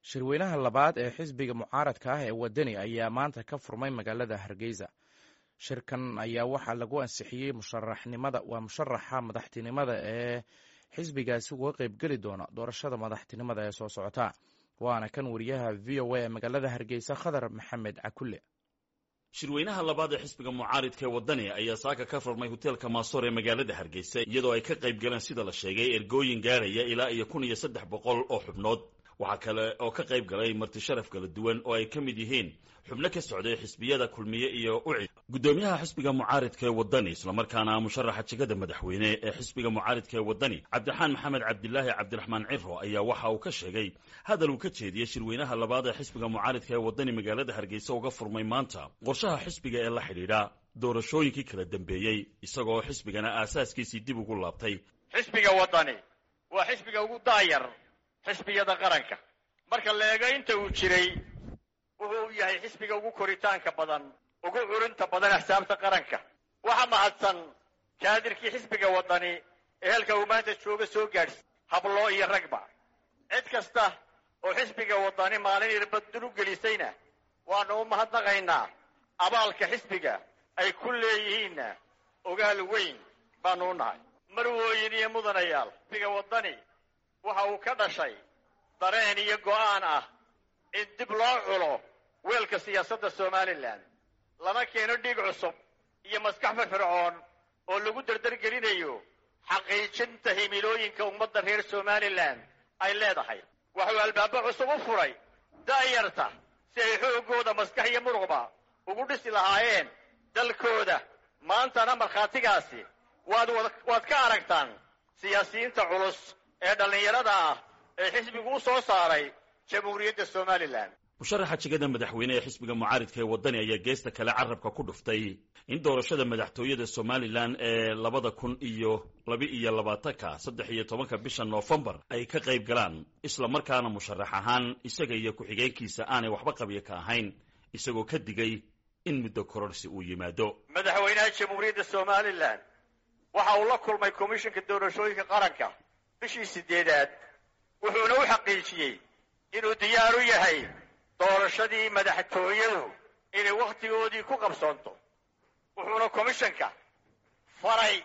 shirweynaha labaad ee xisbiga mucaaradka ah ee wadani ayaa maanta ka furmay magaalada hargeysa shirkan ayaa waxaa lagu ansixiyey musharaxnimada waa musharaxa madaxtinimada ee xisbigaasi uga qeybgeli doona doorashada madaxtinimada ee soo socota waana kan wariyaha v o a ee magaalada hargeysa khadar maxamed cakulle shirweynaha labaad ee xisbiga mucaaridka ee waddani ayaa saaka ka furmay hoteelka maasoor ee magaalada hargeysa iyadoo ay ka qayb galeen sida la sheegay ergooyin gaaraya ilaa iyo kun iyo saddex boqol oo xubnood waxaa kale oo ka qayb galay marti sharaf kala duwan oo ay ka mid yihiin xubno ka socday xisbiyada kulmiye iyo ucid guddoomiyaha xisbiga mucaaridka ee waddani islamarkaana musharaxa jegada madaxweyne ee xisbiga mucaaridka ee waddani cabdiraxaan maxamed cabdilaahi cabdiraxmaan ciro ayaa waxa uu ka sheegay hadal uu ka jeediyey shirweynaha labaad ee xisbiga mucaaridka ee waddani magaalada hargeysa uga furmay maanta qorshaha xisbiga ee la xidhiidha doorashooyinkii kala dambeeyey isagoo xisbigana aasaaskiisii dib ugu laabtay xisbiga waddani waa xisbiga ugu daayar xisbiyada qaranka marka la eego inta uu jiray wuxuu yahay xisbiga ugu koritaanka badan ugu curinta badan axsaabta qaranka waxa mahadsan kaadirkii xisbiga waddani ee halka uu maanta jooga soo gaadhsi habloo iyo ragba cid kasta oo xisbiga waddani maalin irbaddur u gelisayna waanu u mahadnaqaynaa abaalka xisbiga ay ku leeyihiinna ogaal weyn baanu u nahay marwooyin iyo mudanayaal xisbiga waddani waxa uu ka dhashay dareen iyo go'aan ah in dib loo culo weelka siyaasadda somalilan lana keeno dhiig cusub iyo maskax firfircoon oo lagu dardargelinayo xaqiijinta himilooyinka ummadda reer somalilan ay leedahay waxuu albaabo cusub u furay da'yarta si ay xooggooda maskax iyo muruqba ugu dhisi lahaayeen dalkooda maantana markhaatigaasi waad waad ka aragtaan siyaasiyiinta culus ee dhallinyarada ah ee xisbigu u soo saaray jamhuuriyadda somalilan musharaxa jegada madaxweyne ee xisbiga mucaaridka ee waddani ayaa geesta kale carabka ku dhuftay in doorashada madaxtooyada somalilan ee labada kun iyo laba iyo labaatanka saddex iyo tobanka bisha noofembar ay ka qayb galaan isla markaana musharax ahaan isaga iyo ku-xigeenkiisa aanay waxba qabyo ka ahayn isagoo ka digay in muddo kororsi uu yimaado madaxweynaha jamhuuriyadda somalilan waxa uu la kulmay komishinka doorashooyinka qaranka bishii sideedaad wuxuuna u xaqiijiyey inuu diyaar u yahay doorashadii madaxtooyadu inay wakhtigoodii ku qabsoonto wuxuuna komishanka faray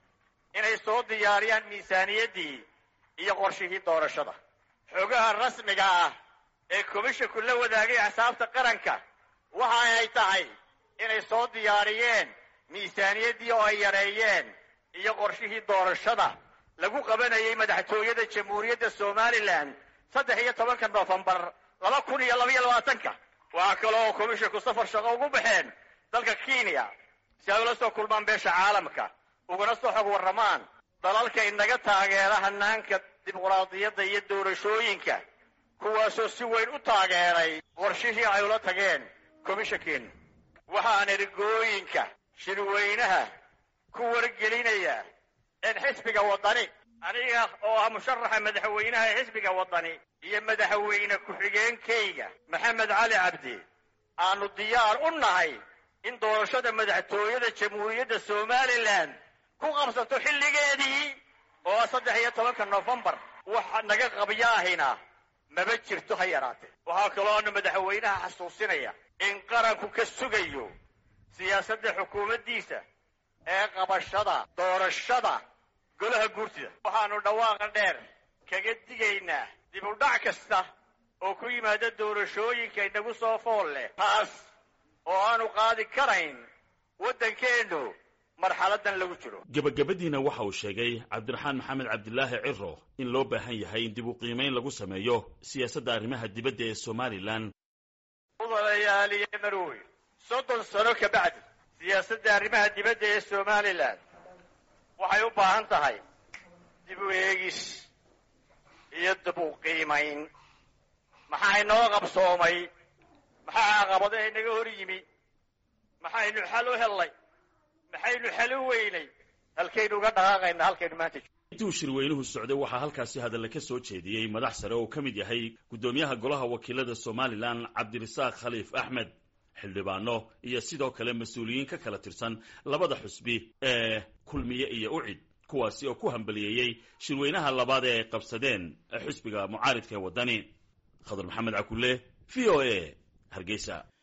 inay soo diyaariyaan miisaaniyaddii iyo qorshihii doorashada xogaha rasmiga ah ee komishanku la wadaagay axsaabta qaranka waxa ay tahay inay soo diyaariyeen miisaaniyaddii oo ay yareeyeen iyo qorshihii doorashada lagu qabanayay madaxtooyada jamhuuriyadda somalilan saddex iyo tobanka noofembar laba kun iyo labaiyo labaatanka waxaa kale oo komishanku safar shaqo ugu baxeen dalka kenya si ay ula soo kulmaan beesha caalamka ugana soo xog warramaan dalalka inaga taageera hanaanka dimuqraadiyadda iyo doorashooyinka kuwaasoo si weyn u taageeray qorshihii ay ula tageen komishankeenu waxaan ergooyinka shirweynaha ku wargelinaya in xisbiga waddani aniga oo ah musharaxa madaxweynaha ee xisbiga waddani iyo madaxweyne ku-xigeenkayga maxamed cali cabdi aanu diyaar u nahay in doorashada madaxtooyada jamhuuriyadda somalilan ku qabsato xilligeedii oo ah saddex iyo tobanka noofembar waxa naga qabyaahina maba jirto ha yaraatee waxaa kalooana madaxweynaha xasuusinaya in qaranku ka sugayo siyaasadda xukuumaddiisa ee qabashada doorashada golaha guurtida waxaanu dhawaaqa dheer kaga digaynaa dib u dhac kasta oo ku yimaada doorashooyinka inagu soo fool leh taas oo aanu qaadi karayn waddankeennu marxaladan lagu jiro gebagabadiina waxa uu sheegay cabdiraxaan maxamed cabdilaahi ciro in loo baahan yahay in dib u qiimayn lagu sameeyo siyaasadda arrimaha dibadda ee somalilan mudanayaaliye marooy soddon sano ka bacdi siyaasadda arrimaha dibadda ee somalilan waxay u baahan tahay dib u eegis iyo dib u qiimayn maxaa inoo qabsoomay maxaa caqabado inaga hor yimi maxaynu xal u hellay maxaynu xal u weynay halkaynu uga dhaqaaqayna halkaynu maanta intii uu shirweynuhu socday waxaa halkaasi hadalle ka soo jeediyey madax sare oo ka mid yahay guddoomiyaha golaha wakiilada somalilan cabdirasaaq khaliif axmed xildhibaano iyo sidoo kale mas-uuliyiin ka kala tirsan labada xusbi ee kulmiye iyo ucid kuwaasi oo ku hambaliyeeyey shirweynaha labaad ee ay qabsadeen xisbiga mucaaridka ee waddani khadar maxamed cakule v o a hargeysa